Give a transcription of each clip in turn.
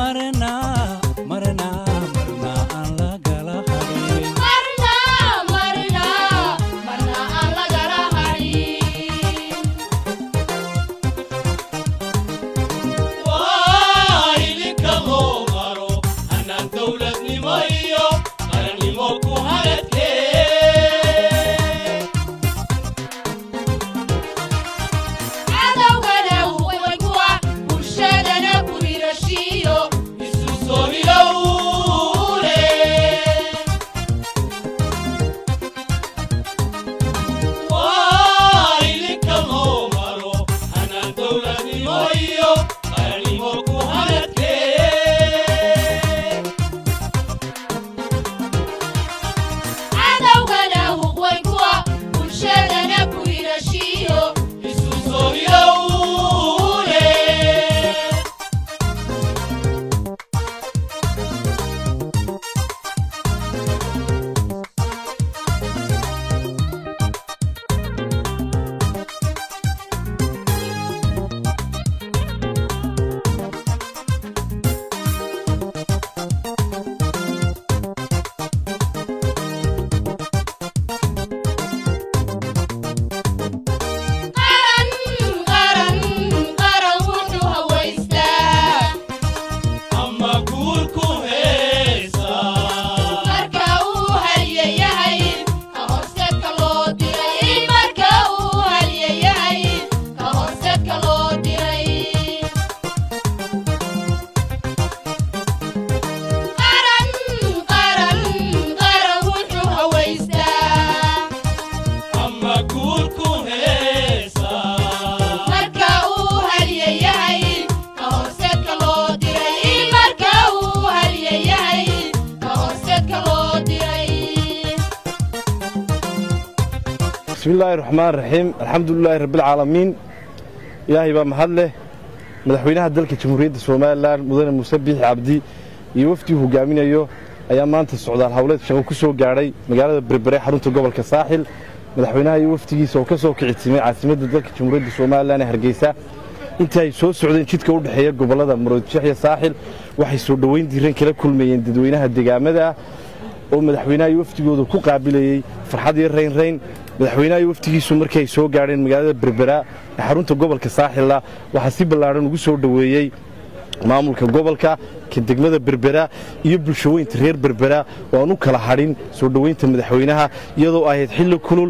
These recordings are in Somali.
marna marna marna aan la gala hadhin marna marna marna aan lagala hadhin waa idinka loo maro hannaan dawladnimo iyo qarannimo ku hadhadhee cadowgana huway kuwa bulshadana ku hirashiyo isu soo hilowle waa idinka loo maro hannaan dawladnimo iyo qarannimo ku hadhadhee cadowgana huway kuwa bulshadana ku hirashiyo isu soo hilowle qaran qaran qaran wuxuu hawaystaa ama guurku heesa marka uu halyayahay ka horseedka loo diray marka uu halyayahay ka horseedka loo diray qaran qaran qaran wuxuu hawaystaa ama guurku heesa marka uu halyayahay ka horseedka loo diray marka uu halyayahay ka horseedka loo diray bismi illaahi raxmaan raxiim alxamdulilaahi rabbialcaalamiin ilaahay baa mahad leh madaxweynaha dalka jamhuuriyadda somalilan mudane muuse biixi cabdi iyo wafdii hogaaminayo ayaa maanta socdaal howleed shaqo ku soo gaadhay magaalada berbere xarunta gobolka saaxil madaxweynaha iyo wafdigiisa oo ka soo kicitimay caasimadda dalka jamhuuriyadda somalilan ee hargeysa intii ay soo socdeen jidka u dhexeeya gobollada maroodijeex iyo saaxil waxay soo dhoweyn diiran kala kulmayeen dadweynaha deegaamada ah oo madaxweynaha iyo wafdigooda ku qaabilayey farxad iyo raynrayn madaxweynaha iyo wafdigiisu markii ay soo gaadheen magaalada berbera ee xarunta gobolka saaxilla waxaa si ballaadhan ugu soo dhoweeyey maamulka gobolka ka degmada berbera iyo bulshaweynta reer berbera oo aan u kala hadhin soo dhoweynta madaxweynaha iyadoo ahayd xilli kulul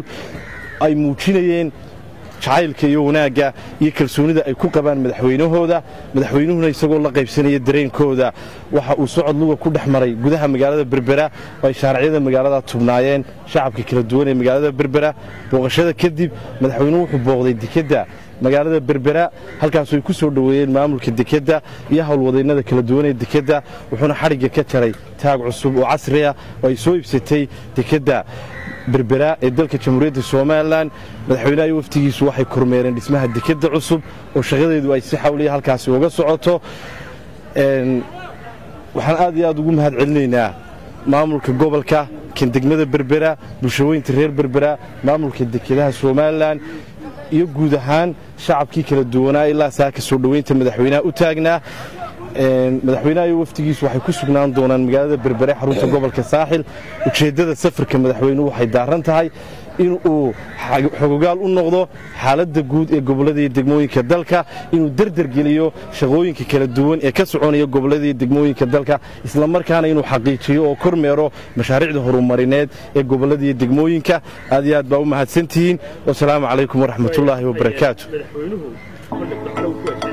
ay muujinayeen jacaylka iyo wanaagga iyo kalsoonida ay ku qabaan madaxweynahooda madaxweynuhuna isagoo la qaybsanaya dareenkooda waxa uu socod luga ku dhex maray gudaha magaalada berbera oo ay shaaracyada magaalada tubnaayeen shacabka kala duwan ee magaalada berbera booqashada kadib madaxweynuhu wuxuu booqday dekedda magaalada berbera halkaasoo ay ku soo dhoweeyeen maamulka dekedda iyo howlwadaynada kala duwan ee dekedda wuxuuna xadhigga ka jaray taag cusub oo casri ah oo ay soo iibsatay dekedda berbera ee dalka jamhuuriyadda somalilan madaxweynaha iyo waftigiisu waxay kormeereen dhismaha dekedda cusub oo shaqadeedu ay si xawliya halkaasi uga socoto Een, waxaan aad iyo aad ugu mahad celinaynaa maamulka gobolka kan degmada berbera bulshaweynta reer berbera maamulka dekedaha somalilan iyo guud ahaan shacabkii kala duwanaa ilaa saaka soo dhoweynta madaxweynaha u taagnaa Een, madaxweynaha iyo wafdigiisu waxay ku sugnaan doonaan magaalada berbere xarunta gobolka saaxil ujeeddada safarka madaxweynuhu waxay daaran tahay in uu xag- xogogaal u noqdo xaaladda guud ee gobollada iyo degmooyinka dalka inuu derdergeliyo shaqooyinka kala duwan ee ka soconaya gobollada iyo degmooyinka dalka islamarkaana inuu xaqiijiyo oo kormeero mashaariicda horumarineed ee gobollada iyo degmooyinka aad iyo aad baa u mahadsantihiin wasalaamu calaykum waraxmatullaahi wabarakaatu madaxweynuhu marka waxaa uu ku